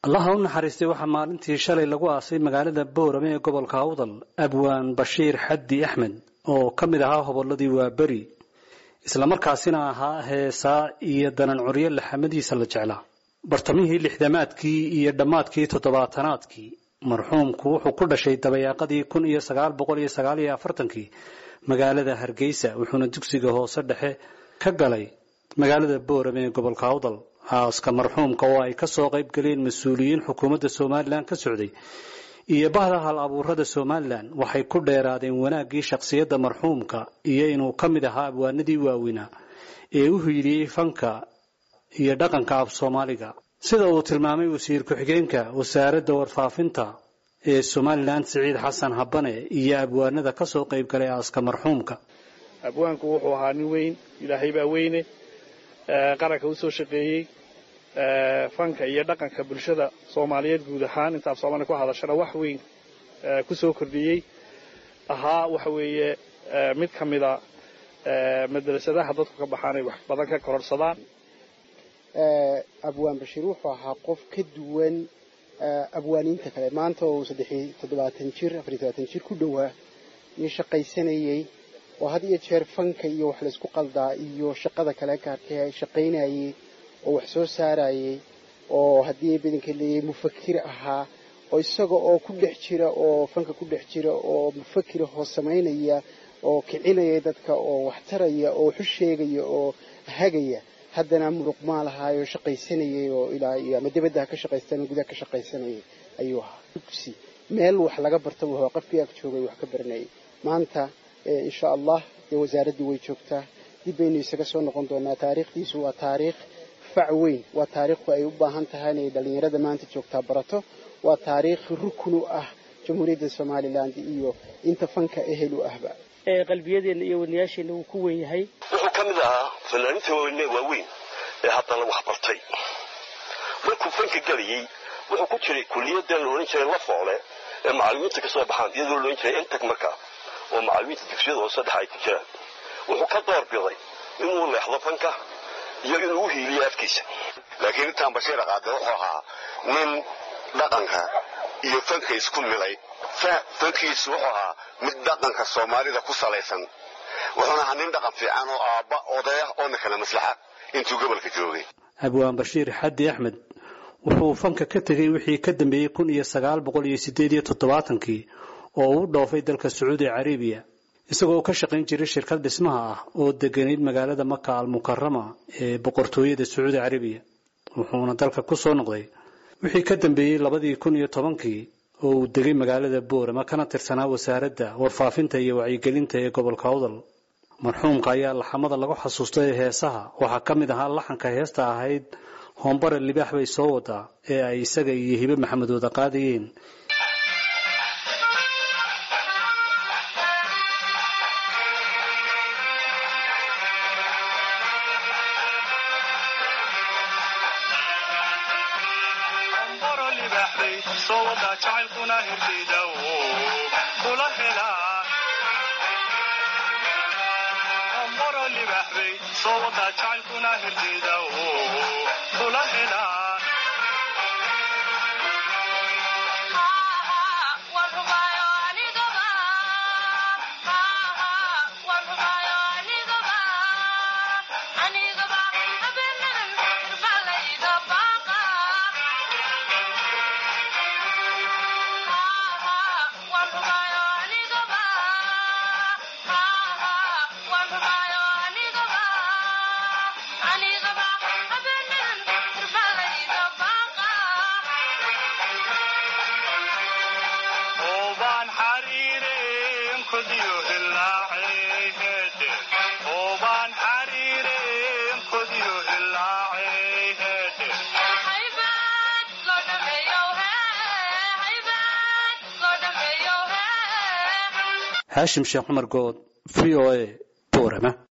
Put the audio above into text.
allaha u naxariistay waxaa maalintii shalay lagu aasay magaalada boorame ee gobolka awdal abwaan bashiir xaddi axmed oo ka mid ahaa hobolladii waaberi islamarkaasina ahaa heesaa iyo danan curyo laxamadiisa la jeclaa bartamihii lixdamaadkii iyo dhammaadkii toddobaatanaadkii marxuumku wuxuu ku dhashay dabayaaqadii kun iyo sagaal boqol iyo sagaal iyo afartankii magaalada hargeysa wuxuuna dugsiga hoose dhexe ka galay magaalada boorame ee gobolka awdal aaska marxuumka oo ay ka soo qayb galeen mas-uuliyiin xukuumadda somalilan ka socday iyo bahda hal abuurada somalilan waxay ku dheeraadeen wanaaggii shakhsiyadda marxuumka iyo inuu ka mid ahaa abwaanadii waaweynaa ee u hiiliyey fanka iyo dhaqanka af soomaaliga sida uu tilmaamay wasiir ku-xigeenka wasaaradda warfaafinta ee somalilan siciid xasan habane iyo abwaanada ka soo qayb galay aaska marxuumka abwaanku wuxuu ahaa nin weyn ilaahay baa weyne qaranka u soo shaqeeyey fanka iyo dhaqanka bulshada soomaaliyeed guud ahaan inta af soomaaliya ku hadashana wax weyn ku soo kordhiyey ahaa waxa weeye mid ka mida madrasadaha dadku ka baxaan ay wax badan ka kororsadaan abwaan bashiir wuxuu ahaa qof ka duwan abwaaniinta kale maanta oo saddexiy toddobaatan jir afariy todobaatan jir ku dhowaa nin shaqaysanayey oo had iyo jeer fanka iyo wax laysku qaldaa iyo shaqada kale gaarka shaqaynayey oo wax soo saarayey oo haddii badanka leeyahay mufakir ahaa oo isaga oo ku dhex jira oo fanka ku dhex jira oo mufakira hoos samaynaya oo kicinaya dadka oo wax taraya oo waxu sheegaya oo hagaya haddana muruq maalahaayo shaqaysanayay oo ilaa iyo ama dabadda ka shaqaystan gudaha ka shaqaysanayay ayuu ahaa dugsi meel wax laga barta wuxuu qofkii ag joogay wax ka baranayay maanta insha allah dee wasaaraddii way joogtaa dib baynu isaga soo noqon doonaa taariikhdiisu waa taariikh fac weyn waa taariikhku ay u baahan tahay inay dhallinyarada maanta joogtaa barato waa taariikh rukun u ah jamhuuriyadda somalilan iyo inta fanka ehel u ahba qalbiyadeenna iyo wanayaasheenna wuu ku wen yahay wuxuu ka mid ahaa fanaaniinta waaweyn ee haddana wax bartay markuu fanka gelayey wuxuu ku jiray kuliyaddan la odhan jiray la foole ee macallimiinta ka soo baxaan iyadoo la odhan jiray entag markaa oo macallimiinta dugsiyada hoose dhexa ay ku jiraan wuxuu ka door biday inuu leexdo fanka iyo inuu u hiiliyo afkiisa laakiin intaan bashiir qaade wuxuu ahaa nin dhaqanka iyo fanka isku milay fankiisu wuxuu ahaa mid dhaqanka soomaalida ku salaysan wuxuuna ahaa nin dhaqan fiican oo aabba odaya oona kala maslaxa intuu gobolka joogay abwaan bashiir xaddi axmed wuxuu fanka ka tegey wixii ka dambeeyey kun iyo sagaal boqol iyo sideed iyo toddobaatankii oo uu dhoofay dalka sacuudi carabiya isagoo ka shaqayn jiray shirkad dhismaha ah oo deganayd magaalada maka almukarama ee boqortooyada sacuudi carabiya wuxuuna dalka ku soo noqday wixii ka dambeeyey labadii kun iyo tobankii oo uu degay magaalada boorama kana tirsanaa wasaaradda warfaafinta iyo wacyigelinta ee gobolka awdal marxuumka ayaa laxamada lagu xasuustay heesaha waxaa ka mid ahaa laxanka heesta ahayd hoombare libaax bay soo wadaa ee ay isaga iyo hibe maxamed wada qaadayeen haashim sheekh cumar good v o a boorama